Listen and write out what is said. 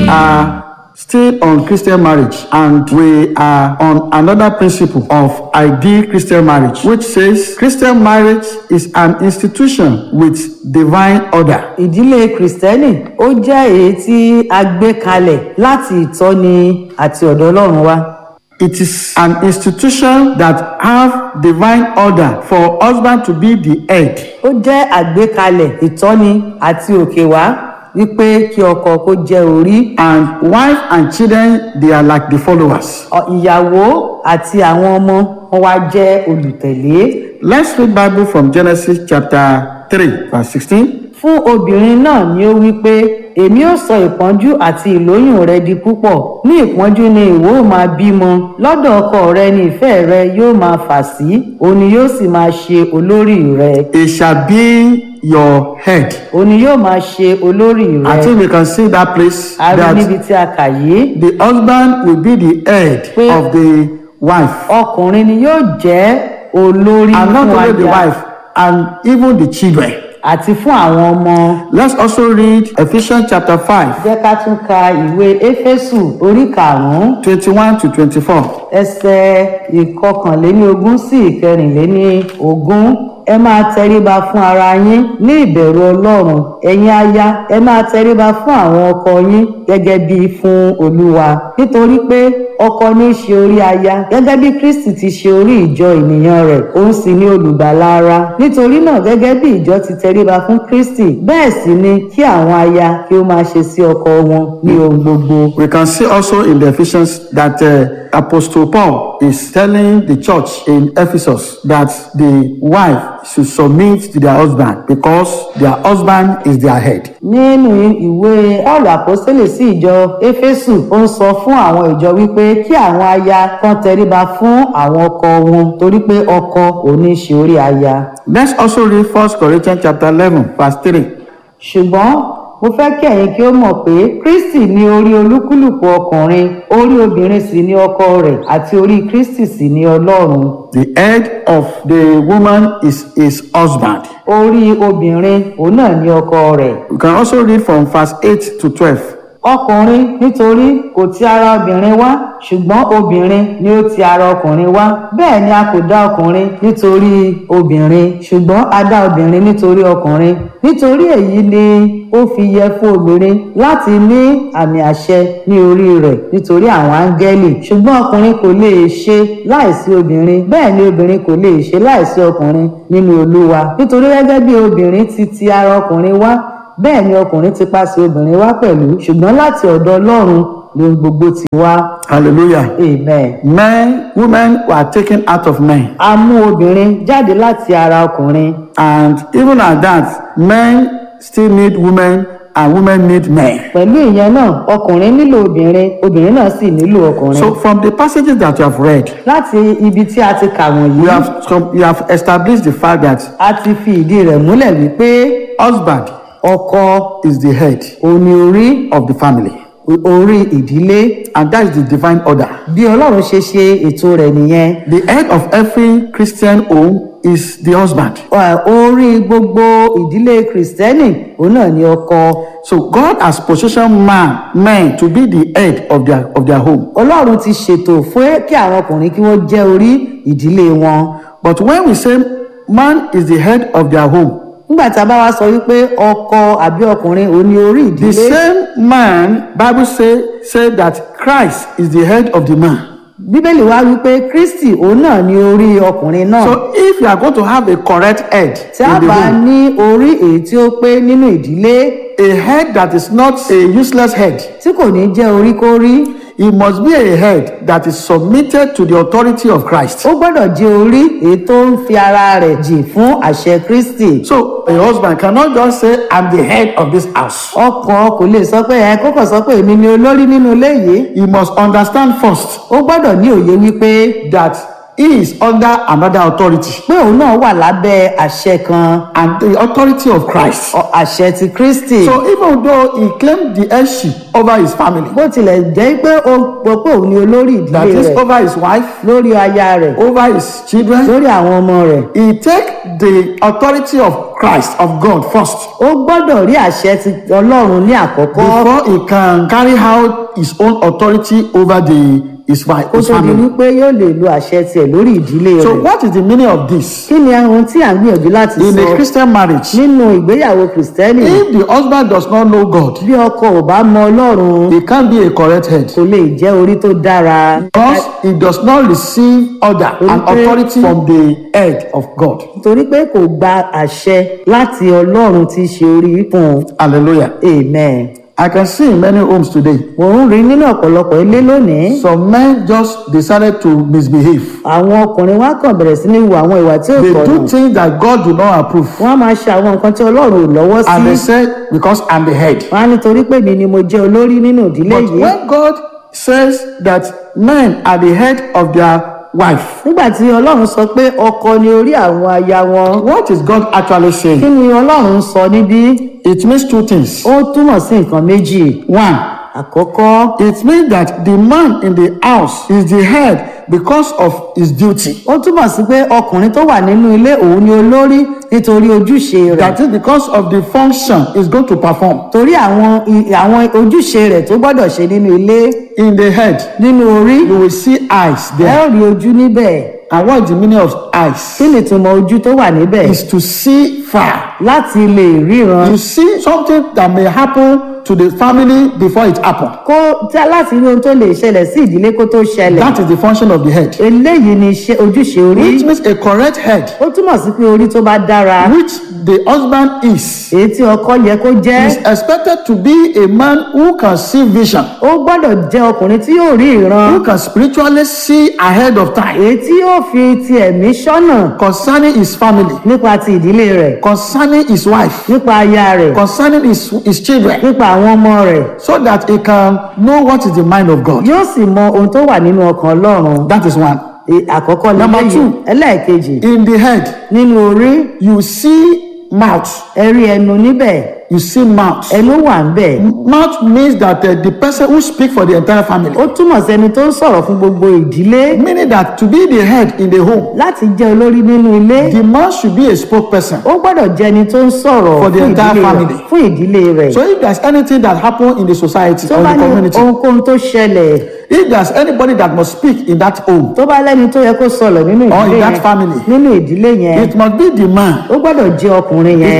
are still on Christian marriage and we are on another principle of ideal Christian marriage, which says Christian marriage is an institution with divine order. ìdílé kìrìsìtẹ́nì ó jẹ́ èyí tí a gbé kalẹ̀ láti ìtọ́ni àti ọ̀dọ̀ ọlọ́run wá. It is an institution that have divine order for husband to be the head. ó jẹ́ àgbékalẹ̀ ìtọ́ni àti òkè wá wípé kí ọkọ kó jẹ́ orí And wife and children, they are like the followers. ọ- ìyàwó àti àwọn ọmọ wọn wá jẹ́ olùtẹ̀lé. Let's read Bible from Genesis chapter 3, verse 16. fún obìnrin náà ni ó wí pé èmi ó sọ ìpọ́njú àti ìlóyún rẹ di púpọ̀ ní ìpọ́njú ni ìwọ ó máa bímọ lọ́dọ̀ ọkọ rẹ ni ìfẹ́ rẹ yóò máa fà sí òun ni yóò sì máa ṣe olórí rẹ It shall be your head. òun ni yóò máa ṣe olórí I rẹ think we can see that place a rí níbi that tí a kà yìí the husband will be the head Pé- of the wife. ọkùnrin ni yóò jẹ́ olórí And not fún only the aya wife, and even the children. àti fún àwọn ọmọ Let's also read Ephesians chapter 5, jẹ́ ká tún ka ìwé éfésù orí karùn-ún 21 to 24. ẹsẹ̀ ìkọkànléní ogún sí ìkẹrìnléní ogún ẹ máa tẹríba fún ara yín ní ìbẹ̀rù ọlọ́run ẹ̀yin aya ẹ máa tẹríba fún àwọn ọkọ yín gẹ́gẹ́ bí fún olúwa nítorí pé ọkọ ní í ṣe orí aya gẹ́gẹ́ bí kristi ti ṣe orí ìjọ ènìyàn rẹ̀ òun sì ní olùgbàlà ara nítorí náà gẹ́gẹ́ bí ìjọ ti tẹríba fún kristi bẹ́ẹ̀ sì ni kí àwọn aya kí ó máa ṣe sí ọkọ wọn ní ohun gbogbo We can see also in the Ephesians that uh, Apostle Paul is telling the church in Ephesus that the wife should submit to their husband because their husband is their head. nínú ìwé paul àpọ́sítélì sí ìjọ éfésù ó ń sọ fún àwọn ìjọ wípé kí àwọn aya kan tẹríba fún àwọn ọkọ wọn torí pé ọkọ ò ní ṣe orí aya Let's also read 1 Corinthians chapter 11, verse 3. ṣùgbọ́n mo fẹ́ kí ẹ̀yin kí ó mọ̀ pé kristi ní orí olúkúlùkù ọkùnrin orí obìnrin sì ní ọkọ rẹ̀ àti orí kristi sì ní ọlọ́run The head of the woman is his husband. orí obìnrin òun náà ní ọkọ rẹ̀ We can also read from verse 8 to 12. ọkùnrin nítorí kò ti ara obìnrin wá ṣùgbọ́n obìnrin ni ó ti ara ọkùnrin wá bẹ́ẹ̀ ni a kò dá ọkùnrin nítorí obìnrin ṣùgbọ́n a dá obìnrin nítorí ọkùnrin nítorí èyí ni ó fi yẹ fún obìnrin láti ní àmì àṣẹ ní orí rẹ̀ nítorí àwọn áńgẹ́lì ṣùgbọ́n ọkùnrin kò lè ṣe láìsí obìnrin bẹ́ẹ̀ ni obìnrin kò lè ṣe láìsí ọkùnrin nínú olúwa nítorí gẹ́gẹ́ bí obìnrin ti ti ara ọkùnrin wá bẹ́ẹ̀ ni ọkùnrin ti pàṣẹ obìnrin wá pẹ̀lú ṣùgbọ́n láti ọ̀dọ̀ ọlọ́run ni ohun gbogbo ti wá Hallelujah. amen. Men, women were taken out of men. a mú obìnrin jáde láti ara ọkùnrin And even at that, men still need women and women need men. pẹ̀lú ìyẹn náà ọkùnrin nílò obìnrin obìnrin náà sì nílò ọkùnrin. So from the passages that you have read, láti ibi tí a ti kà wọ̀nyí you have com- you have established the fact that a ti fi ìdí rẹ̀ múlẹ̀ wípé husband ọkọ is the head òní orí of the family, orí ìdílé and that is the divine order. bí ọlọ́run ṣe ṣe ètò rẹ̀ nìyẹn The head of every Christian home is the husband. Ọ- orí gbogbo ìdílé kìrìsìtẹ́nì òun náà ni ọkọ So God has positioned man, men to be the head of their of their home. ọlọ́run ti ṣètò fún kí àwọn ọkùnrin kí wọ́n jẹ́ orí ìdílé wọn But when we say man is the head of their home, nígbà tí a bá wá sọ wípé ọkọ àbí ọkùnrin òun ni orí the ìdílé same man, Bible say say that Christ is the head of the man. bíbélì wá wípé kristi òun náà ni orí ọkùnrin náà So if you are going to have a correct head tí a in the bá home, ní orí èyí tí ó pé nínú ìdílé a head that is not a useless head, tí kò ní jẹ́ oríkórí it must be a head that is submitted to the authority of Christ. ó gbọ́dọ̀ jẹ́ orí èyí tó ń fi ara rẹ̀ jì fún àṣẹ kristi So a husband cannot just say, I'm the head of this house. ọkọ kò lè sọ pé ẹ kókò sọ pé èmi ni olórí nínú ilé yìí He must understand first ó gbọ́dọ̀ ní òye wípé that he is under another authority pé òun náà wà lábẹ́ àṣẹ kan and the authority of Christ. ọ- àṣẹ ti kristi So even though he claimed the headship over his family, bó tilẹ̀ jẹ́ pé ó gbọ́ pé òun ni olórí that ìdílé is rẹ̀ over his wife, lórí aya rẹ̀ over his children, lórí àwọn ọmọ rẹ̀ he take the authority of Christ, of God first, ó gbọ́dọ̀ rí àṣẹ ti ọlọ́run ní àkọ́kọ́ before he can carry out his own authority over the his wife, kó his tó di family. wípé yóò lè lo àṣẹ tiẹ̀ lórí ìdílé So rẹ̀ what is the meaning of this? kí ni ohun tí à ń gbìyànjú láti In sọ a Christian marriage, nínú ìgbéyàwó kìrìsìtẹ́nì if the husband does not know God, bí ọkọ ò bá mọ ọlọ́run he can't be a correct head. kò lè jẹ́ orí tó dára Because he does not receive order and Okay. authority from the head of God. torí pé kò gba àṣẹ láti ọlọ́run tí í ṣe orí fún un Hallelujah. amen. I can see in many homes today, mò ń rí nínú ọ̀pọ̀lọpọ̀ ilé lónìí some men just decided to misbehave. àwọn ọkùnrin wa kàn bẹ̀rẹ̀ sí ní wu àwọn ìwà tí ò They tọ̀nà do things that God do not approve. wọ́n á máa ṣe àwọn nǹkan tí ọlọ́run ò lọ́wọ́ And they sí say, because I'm the head. wọ́n á nítorí pé mi ni mo jẹ́ olórí nínú ìdílé But yìí when God says that men are the head of their wife, nígbà tí ọlọ́run sọ pé ọkọ ni orí àwọn aya wọn what is God actually kí saying? ni ọlọ́run ń sọ níbí It means two things. ó túmọ̀ sí nǹkan méjì One, àkọ́kọ́ it means that the man in the house is the head because of his duty. ó túmọ̀ sí pé ọkùnrin tó wà nínú ilé òun ni olórí nítorí ojúṣe rẹ̀ That is because of the function he's going to perform. torí àwọn i- àwọn ojúṣe rẹ̀ tó gbọ́dọ̀ ṣe nínú ilé In the head, nínú orí you will see eyes ẹ there. ó rí ojú níbẹ̀ And what is the meaning of eyes? kí ni ìtumọ̀ ojú tó wà níbẹ̀ Is to see far. láti lè ríran You see something that may happen to the family before it happens. kó tí láti rí ohun tó lè ṣẹlẹ̀ sí ìdílé kó tó ṣẹlẹ̀ That is the function of the head. eléyìí ni iṣẹ́ ojúṣe orí Which means a correct head, ó túmọ̀ sí pé orí tó bá dára which the husband is, èyí tí ọkọ yẹ kó jẹ́ is expected to be a man who can see vision, ó gbọ́dọ̀ jẹ́ ọkùnrin tí yóò rí ìran who can spiritually see ahead of time èyí tí yóò fi ti ẹ̀mí ṣọ́nà concerning his family, nípa ti ìdílé rẹ̀ concerning his wife, nípa aya rẹ̀ concerning his, his children, nípa àwọn ọmọ rẹ̀ so that he can know what is the mind of God. yóò sì mọ ohun tó wà nínú ọkàn ọlọ́run That is one. E- àkọ́kọ́ Number lélẹ́yìí two. ẹlẹ́ẹ̀kejì In the head, nínú orí you see mouth. ẹ rí ẹnu níbẹ̀ You see mouth. ẹnu wà ń bẹ̀ Mouth means that uh, the person who speak for the entire family. ó túmọ̀ sí ẹni tó ń sọ̀rọ̀ fún gbogbo ìdílé Meaning that to be the head in the home, láti jẹ́ olórí nínú ilé the man should be a spokesperson. ó gbọ́dọ̀ jẹ́ ẹni tó ń sọ̀rọ̀ For the fún entire ìdílé rẹ̀ family. fún ìdílé rẹ̀ So if there's anything that happen in the society tó or bá the ní community, ohunkóhun tó ṣẹlẹ̀ if there's anybody that must speak in that home, tó bá lẹ́ni tó yẹ kó sọ̀rọ̀ nínú Or in ìdílé that yẹn family. nínú ìdílé yẹn it must be the man ó gbọ́dọ̀ jẹ́ ọkùnrin yẹn